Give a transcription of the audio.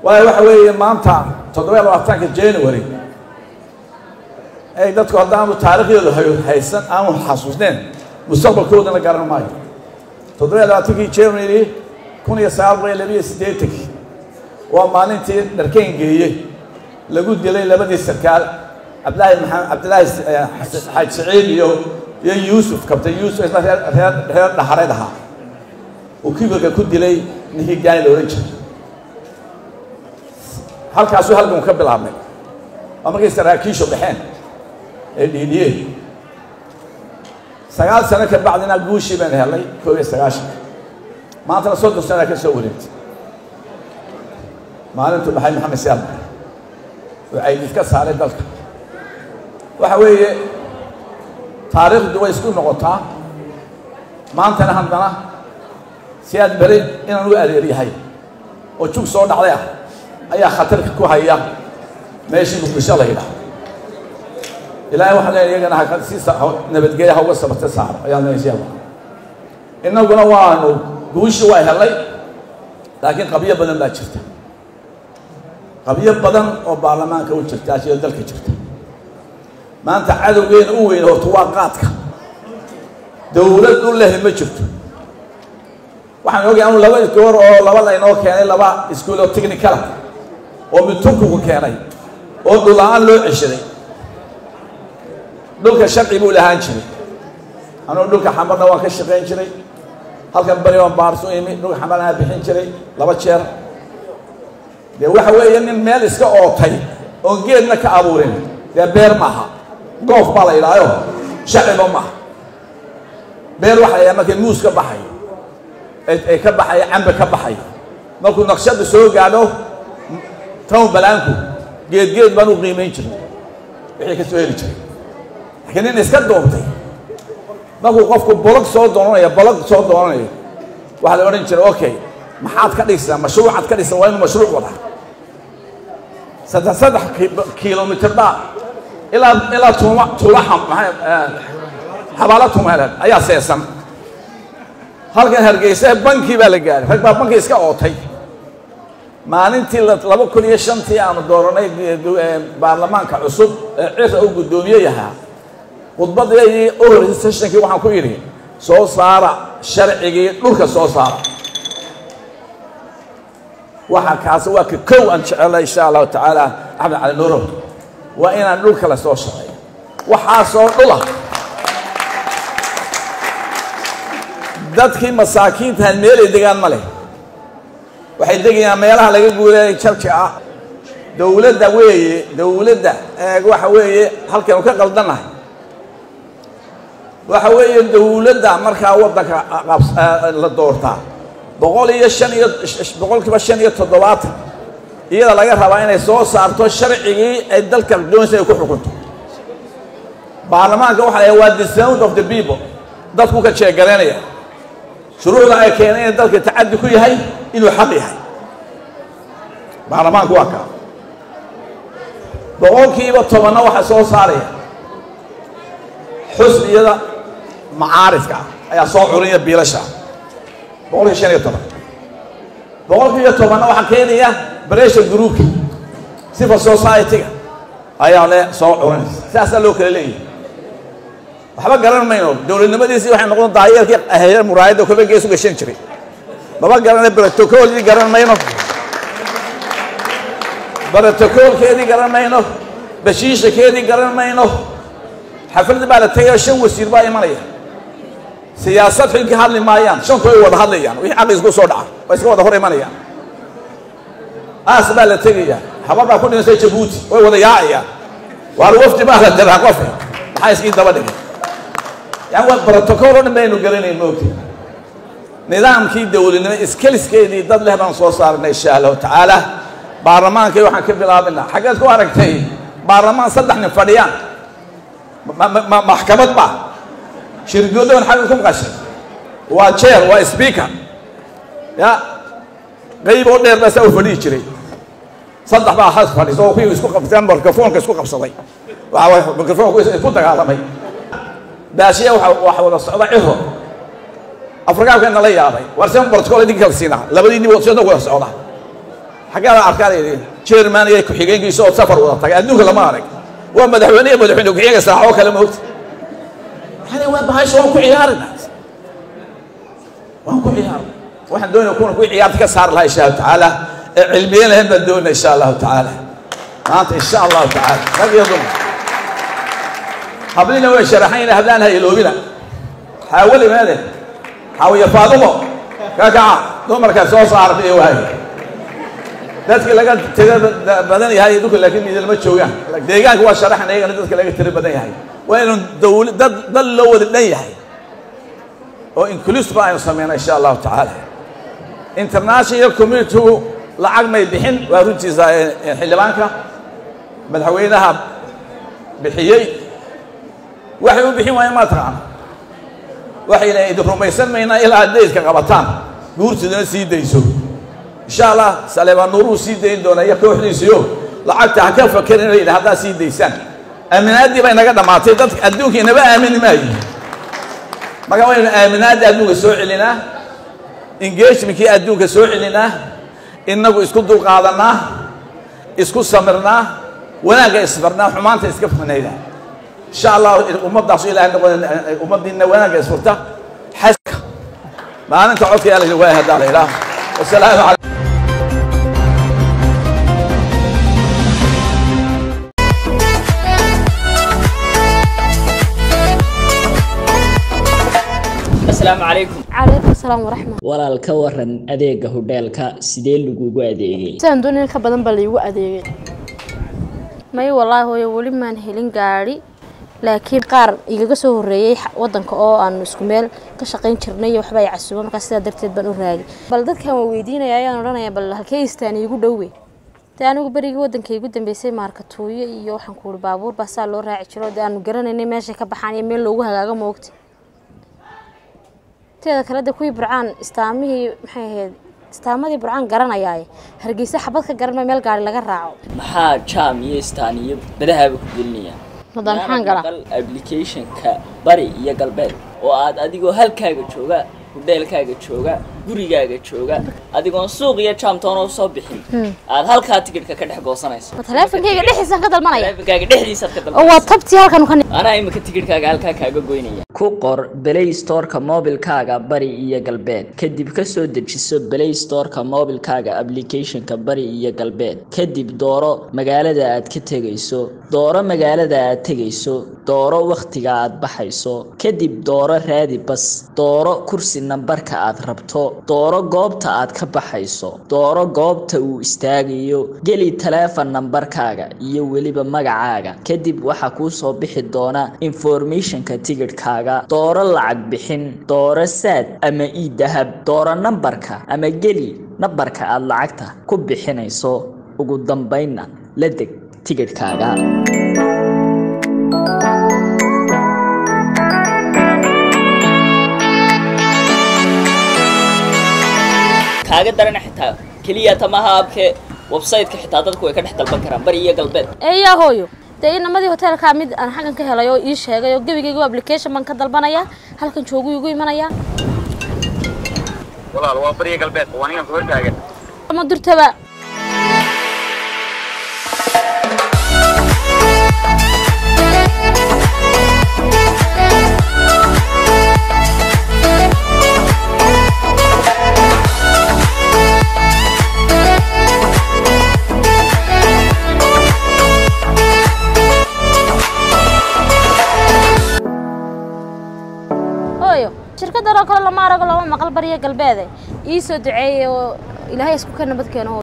waayo waxa weeye maanta toddoba iyo labaatanka january ay dadku haddaanu taariikhdooda haysan aanu xasuusneen mustaqbalkoodana garan maayo toddoba iyo labaatankii january kun iyo sagaal boqol iyo labiyo siddeetankii waa maalintii dharkeyn geeye lagu dilay labadii sarkaal cabdilaahi maxamed cabdilaahi xaaj saciid iyo iyo yuusuf kabtan yuusuf isna reer reer reer dhaxareed ahaa uu kibirka ku dilay ninkii gaani la odhan jiray halkaasuu halgan ka bilaabmay waa markay saraakiishu baxeen ee dhiidhiyeen sagaal sano ka bacdina guushii baynu helnay koob iyo sagaashanka maantana soddon sanaa ka soo wareegtay maalintu baxay maxamed siyaad oo caydid ka saaray dalka waxa weeye taariikhdu way isku noqotaa maantana haddana siyaad beri inaan u adeeryahay oo jug soo dhacday ah ayaa khatarka ku haya meeshii muqdisho la yidhaah ilaahay waxaan leeyahay iyagana ha si nabadgelya ha uga sabate saaro ayaan leeyahay siyaad innaguna waanu guushii waa helay laakiin qabyo badan baa jirta qabyo badan oo baarlamaanka u jirta sidoo dalka jirta maanta cadowgeena u weyn horta waa qaadka dowlad u lehi ma jirto waxaan ogay anu laba goor oo laba laynoo keenay laba iskuul oo technicala oo mid turkigu keenay oo dhul-la-aan loo ceshaday dhulka sharci buu lahaan jiray anugu dhulka xamarna waan ka shaqayn jiray halkan bari waan baarsu imi dhulka xamarnaa bixin jiray laba jeer dee waxa weeye nin meel iska ootay oon geedna ka abuurin dee beer maaha goof baa la yidhaayo shaciba maaha beer waxa la yidhaha markay muus ka baxayo ay ka baxayo cambe ka baxayo markuu naqshada soo gaadho town balaanku geed geed baan u qiimayn jiray wixii ka soo heli jiray laakiin nin iska doontay markuu qofku bolog soo doonanayo bolog soo doonanayo waxaa la odhan jiray okay maxaad ka dhigsaa mashruucaad ka dhigsaa waa inuu mashruuc wada saddex saddex kilomitr dhaa ilaa ilaa tuuma tuulaha maxay xabaalo tuumeeleed ayaa seesan halkan hargeysa bankii baa la gaaray rag baa banki iska ootay maalintii laba kun iyo shantii aanu dooranay baarlamaanka cusub ee cira uu guddoomiye yahaa khudbadeedii u horeysay sessionkii waxaan ku yidhi soo saara sharcigii dhulka soo saara waxa kaasi waa ka kow aan jecela insha allahu tacaala axmed cali nuuro waa inaan dhulka la soo shaqeeyo waxaasoo dhula dadkii masaakiintahan meelay degaan ma leh waxay degayaan meelaha laga guuleeyay jalka ah dowladda weeye dowladda waxa weeye halkaynu ka qaldannahay waxa weeye dowladda markaa waddanka la doortaa boqol iyo shan iyo boqol kiiba shan iyo toddobaatan iyada laga rabaa inay soo saarto sharcigii ay dalka doonaysa ay ku xukunto baarlamaanka waxa la waa the sound of the people dadku ka jeegaraynaya shuruucda ay keeneen in dalka tacaddi ku yahay inuu xaq yahay baarlamaanku waa kaa boqolkiiba tobanna waxaa soo saaraya xusniyada macaarifka ah ayaa soo curinaya biilasha boqolkiiba shan iyo toban boqolkiiba tobanna waxaa keenaya bressure groupka civil society-ga ayaa le soo curinaysa saasaa loo kala leeyahay waxba garan mayno dowladnimadiisii waxay noqon daayeerkii ahaye muraayadda kolba gees u gashan jiray maba garana brotocolkii garan mayno brotocolkeedii garan mayno bashiishakeedii garan mayno xaflad baa la tegay shan wasiir baa imanaya siyaasad xilki hadli maayaan shantu way wada hadlayaan wixii caqli isku soo dhaca way iska wada hor imanayaan aas baa la tegaya habar baa ku dhimasay jabuuti way wada yaacayaan waar wafdi baa la diraa qof maxaa iskii daba dhigay yani waa protocol o dhan baynu garanayn moogtay nidaamkii dowladnimo iskaliskeedii dad leh baan soo saarnay insha allahu tacaala baarlamaankii waxaan ka bilaabinaa xaggeed ku aragtay baarlamaan saddex nin fadhiyaan maxkamad ba shirgoodoon xagga ku maqashay waa jeer waa speaker ya qayb oo dheer baa saa u fadhihi jiray saddex baa has fadhiso oo kuwii isku qabsadeen mikrofoonka isku qabsaday waxa mikrofoonku isku dagaalamay baashiya waxa wada socda ciro afrikaankeena la yaabay war seen protocol idin kala siinaa labadii nin wada wada socda xaggaa la arkaa jerman iyo ku-xigeenkiisa oo safar wada tagay adduunka lama arag waa madaxweyne iyo madaxweyne ku-xigeenka saaxoo kale moogta yani waa bahasha waan ku ciyaarina waan ku ciyaarina waxaan doonaya kuna kuwii ciyaarta ka saari lahaa insha allahu tacaala ee cilmiye lahayn baan doonaya insha allahu tacaala maanta insha allahu tacaala rag iyo dumar hablina way sharaxayna hablaan ha iloobina xaawali meede xaawiya faadumo ka kaca dumarka soo saarta iyo waaye dadki laga tira badan yahay dhulka laakiin midalma joogaan deegaanka waa sharaxan iyagana dadka laga tira badan yahay waa inuu dawla dad dal loo wada dhan yahay oo inclusive aynu sameyna insha allahu tacaala international communitygu lacag may bixin waa runtiisa xildhibaanka madaxweynaha bixiyey waxay u bixin waayeen ma taqaana waxayna idin rumaysan maynaa ilaa aad daydka qabataan guurtiduna sii dayso insha allah saleebaan nuuruu sii dayn doona iyo kooxdiisiyo lacagta ha ka fakerin layidhi haddaad sii daysaan aaminaaddii bay naga dhammaatay dadka adduunka inaba aamini maayo marka waynu aaminaadda adduunka soo celinaa engagementkii adduunka soo celinaa innagu isku dulqaadanaa isku samirnaa wanaagga isfarnaa xumaanta iska fanayda insha allah ummaddaasu ilahay noqon ummaddiina wanaagga isfurta xaska maalinta codka yaa la yidhi waay haddaa la idhaah wasalaamu calaykum asalaamu calaykum calaykum asalaam waraxmat walaal ka waran adeega hodheelka sidee lagugu adeegay sidaan doonay in ka badan baa laigu adeegay may wallaahi hooyo weli maan helin gaadhi laakiin qaar igaga soo horreeyey wadanka oo aanu isku meel ka shaqayn jirnay iyo waxba ay casuuba markaa sidaa darteed baan u raagay bal dadkan waa weydiinaya ayaan odhanaya bal halkee istaan iigu dhowe dee anigu berigii wadanka igu dambeysay maarkatuuyo iyo waxaan ku uri baabuur baa saa loo raaci jiro dee aanu garanaynay meeshay ka baxaan iyo meel loogu hagaago moogta teeda kale de kuwii burcaan istaamihii maxay ahayd istaamadii burcaan garanayaaye hargeysa xabad ka garan meel gaari laga raaco maxaa jaam iyo istaan iyo badahaaba ku gelinaya madaan maxaan galaa applicationka bari iyo galbeed oo aad adigoo halkaaga jooga hodheelkaaga jooga gurigaaga jooga adigoon suuq iyo jaamtoona usoo bixin aad halkaa tikidhka ka dhex goosanayso ma taleefonkayga dhexdiisaan ka dalmanaya taleefonkaaga dhexdiisaad ka oo dalbanayso waa tabtii halkan ka anaa imika tikidhkaaga halkaa kaaga goynaya ku qor play storeka mobilkaaga bari iyo galbeed kadib kasoo dejiso play storeka mobilkaaga applicationka bari iyo galbeed kadib dooro magaalada aad ka tegayso dooro magaalada aad tegayso dooro wakhtiga aad baxayso kadib dooro raadi bas dooro kursi nambarka aad rabto dooro goobta aad ka baxayso dooro goobta uu istaagayo geli taleefon nambarkaaga iyo weliba magacaaga kadib waxaa kuu soo bixi doona informationka tigidhkaaga dooro lacag bixin dooro saad ama ii dahab dooro nambarka ama geli nambarka aad lacagta ku bixinayso ugu dambaynna la deg tigidhkaaga kaaga darana xitaa keliya tamaha abke website-ka xitaa dadku way ka dhex dalban karaan bari iyo galbeed eeyaa hooyo dee inamadii hoteelkaa mid aan xaggan ka helay oo ii sheegay oo gebigaygu application baan ka dalbanaya halkan joogu igu imanaya walaal waa bariya galbeed waa ninkan ku hortaagan ama durtaba hooyo shirkadan oo kale lama arago lama maqal bariya galbeede ii soo duceeyey oo ilaahay isku ka nabad keeno